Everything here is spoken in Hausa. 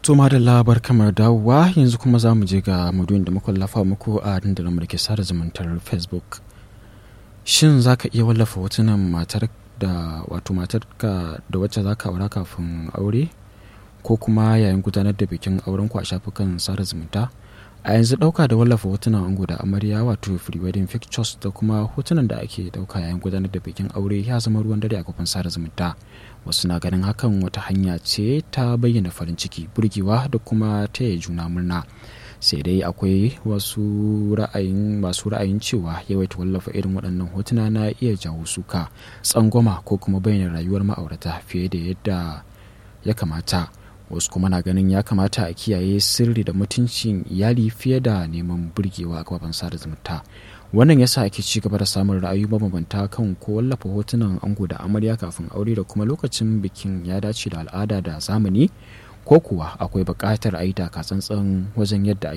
To da labar kamar dawowa yanzu kuma za mu je ga maduyin da muka wallafa muku a dandalin mulki sada zumuntar Facebook. Shin za ka iya wallafa hotunan matar da wato matarka da wacce za ka aura kafin aure ko kuma yayin gudanar da bikin auren ku a shafukan sada zumunta? A yanzu ɗauka da wallafa hotunan ango da amarya wato free wedding pictures da kuma hotunan da ake ɗauka yayin gudanar da bikin aure ya zama ruwan dare a kafin sada zumunta. wasu na ganin hakan wata hanya ce ta bayyana farin ciki burgewa da kuma taya juna murna sai dai akwai wasu ra'ayin masu ra'ayin cewa yawaita wallafa irin waɗannan hotuna na iya jawo suka tsangwama ko kuma bayyana rayuwar ma'aurata fiye da yadda ya kamata wasu kuma na ganin ya kamata a kiyaye sirri da mutuncin iyali fiye da neman burgewa a kafafen sada zumunta wannan yasa ake ci gaba da samun ra'ayi mabambanta kan ko wallafa hotunan ango da amarya kafin aure da kuma lokacin bikin ya dace da al'ada da zamani ko kuwa akwai buƙatar a yi tsantsan wajen yadda